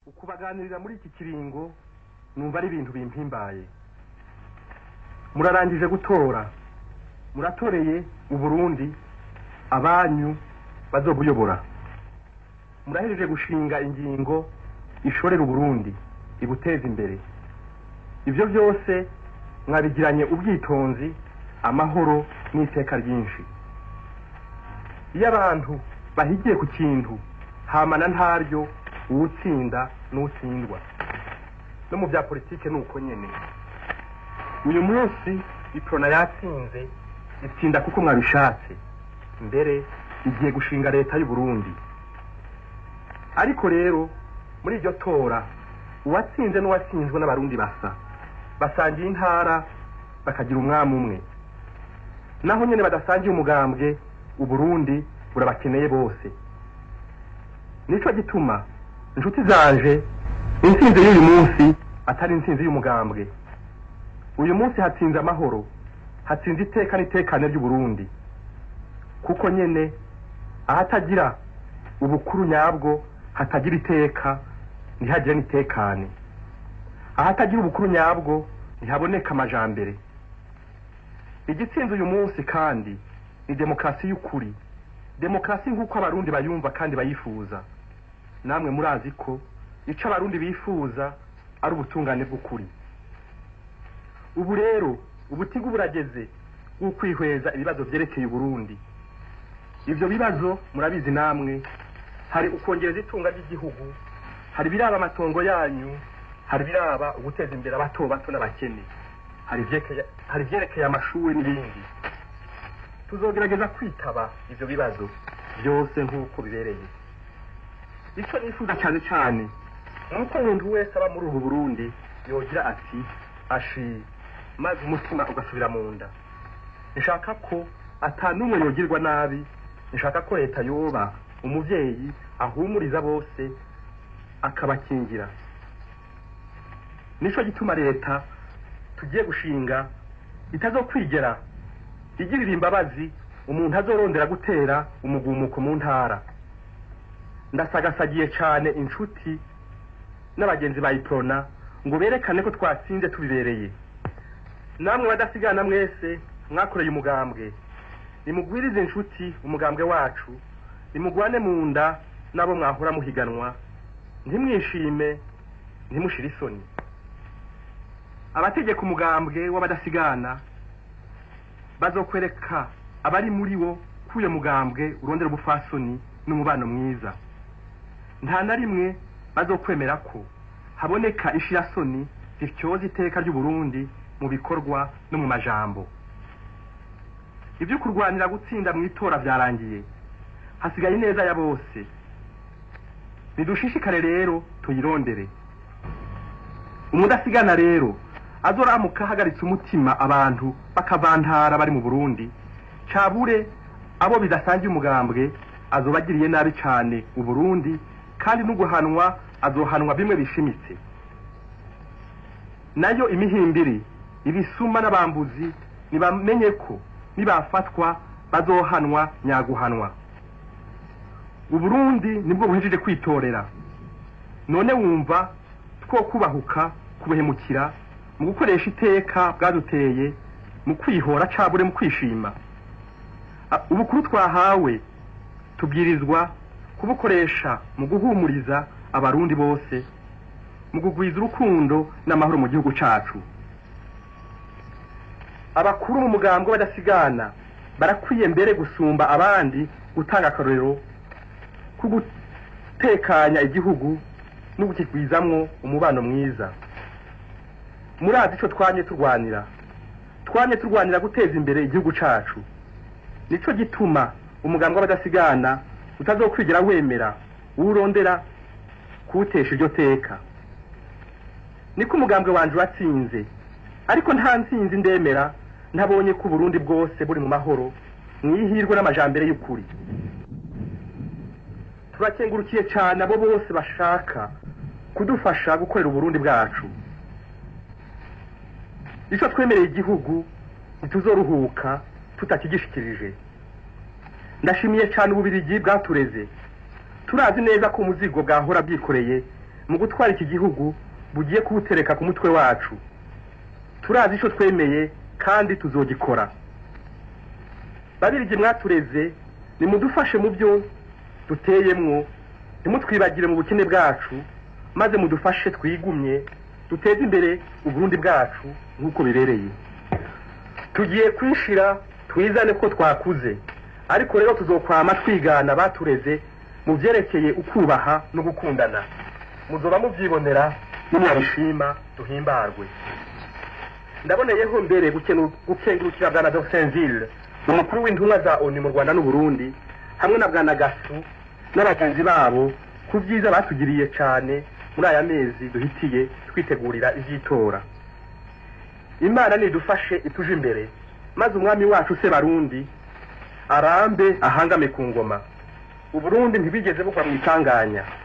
ukubaganirira muri iki kiringo numva ari ibintu bimpimbaye murarangije gutora muratoreye uburundi abanyu bazobuyobora murahejeje gushinga ingingo ishorera uburundi ibuteza imbere ibyo byose mwabigiranye ubwitonzi amahoro n'iteka ryinshi iyo abantu bahigiye ku kintu hamana ntaryo uwutsinda n'utsindwa no mu bya politike ni uko nyene uyu munsi iprona yatsinze itsinda kuko mwabishatse mbere igiye gushinga leta y'u Burundi ariko rero muri iryo tora uwatsinze n'uwatsinzwe n'abarundi basa basangiye intara bakagira umwami umwe naho nyene badasangiye umugambwe uburundi burabakeneye bose nico gituma inshuti zanje intsinzi y'uyu munsi atari intsinzi y'umugambwe uyu munsi hatsinze amahoro hatsinze iteka n'itekane ry'uburundi kuko nyene ahatagira ubukuru nyabwo hatagira iteka ntihagire n'itekane ahatagira ubukuru nyabwo ntihaboneka amajambere igitsinze uyu munsi kandi ni demokarasi y'ukuri demokarasi nk'uko abarundi bayumva kandi bayifuza namwe murazi ko ico abarundi bifuza ari ubutungane bw'ukuri ubu rero ubutigu burageze bw'ukwihweza ibibazo vyerekeye uburundi ivyo bibazo murabizi namwe hari ukongereza itunga ry'igihugu hari biraba amatongo yanyu hari biraba uguteza imbere abato bato n'abakene hari ivyekeye- hari ivyerekeye amashuri n'ibindi tuzogerageza kwitaba ivyo bibazo byose nk'uko bibereye ico nifuza cyane cyane nuko umuntu wese aba muri ubu burundi yogira ati ashi maze umutima ugasubira mu nda nshaka ko ata n'umwe yogirwa nabi nshaka ko leta yoba umuvyeyi ahumuriza bose akabakingira nico gituma leta tugiye gushinga itazokwigera igirira imbabazi umuntu azorondera gutera umugumuko mu ntara ndasagasagiye cane inshuti n'abagenzi ba iprona ngo berekane ko twatsinze tubibereye namwe badasigana mwese mwakoreye umugambwe nimugwirize inshuti umugambwe wacu nimugwane mu nda n'abo mwahora muhiganwa ntimwishime ntimushire isoni abategeka umugambwe w'abadasigana bazokwereka abari muri wo ko uyo mugambwe urondera ubufasoni n'umubano mwiza nta na rimwe bazokwemera ko haboneka ishirasoni zityoza iteka ry'uburundi mu bikorwa no mu majambo ibyo kurwanira gutsinda mu itora byarangiye hasigaye ineza ya bose nidushishikare rero tuyirondere umudasigana rero azoramuka ahagaritse umutima abantu bakavantara bari mu burundi cabure abo bidasangiye umugambwe azobagiriye nabi cane uburundi kandi n'uguhanwa azohanwa bimwe bishimitse nayo imihimbiri ibisuma n'abambuzi nibamenye ko nibafatwa bazohanwa nyaguhanwa uburundi nibwo buhejeje kwitorera none wumva two kubahuka kubuhemukira mu gukoresha iteka bwaduteye mu kwihora cabure mu kwishima A- ubukuru twahawe tubwirizwa kubukoresha mu guhumuriza abarundi bose mu kugwiza urukundo n'amahoro mu gihugu cacu abakuru mu mugambwe badasigana barakwiye mbere gusumba abandi gutanga akarorero ko gutekanya igihugu no gukigwizamwo umubano mwiza murazi ico twanye turwanira twanye turwanira guteza imbere igihugu cacu nico gituma umugambwe w'abadasigana utazokwigera wemera uwurondera kuwutesha iryo teka niko umugambwe wanje watsinze ariko nta ntsinzi ndemera ntabonye ko uburundi bwose buri mu mahoro mwihirwe n'amajambere y'ukuri turakengurukiye cyane abo bose bashaka kudufasha gukorera uburundi bwacu ico twemereye igihugu ntituzoruhuka tutakigishikirije ndashimiye cyane ububirigi bwatureze turazi neza ko umuzigo bwahora bwikoreye mu gutwara iki gihugu bugiye kuwutereka ku mutwe wacu turazi icyo twemeye kandi tuzogikora babirije mwatureze nimudufashe mu byo duteyemwo ntimutwibagire mu bukene bwacu maze mudufashe twigumye duteze imbere uburundi bwacu nk'uko bibereye tugiye kwishira twizane ko twakuze ariko rero tuzokwama twigana batureze mu byerekeye ukubaha no gukundana muzoba mubyibonera nimwabishima duhimbarwe ndaboneyeho mbere gukenu- gukengurukira bwana Dorsenville umukuru w'intumwa za ONU mu Rwanda n'Uburundi hamwe na bwana Gasu n'abagenzi babo ku byiza batugiriye cyane muri aya mezi duhitiye twitegurira iby'itora imana nidufashe ituje imbere maze umwami wacu se barundi arambe ahangame ku ngoma uburundi ntibigeze bugwa mu itanganya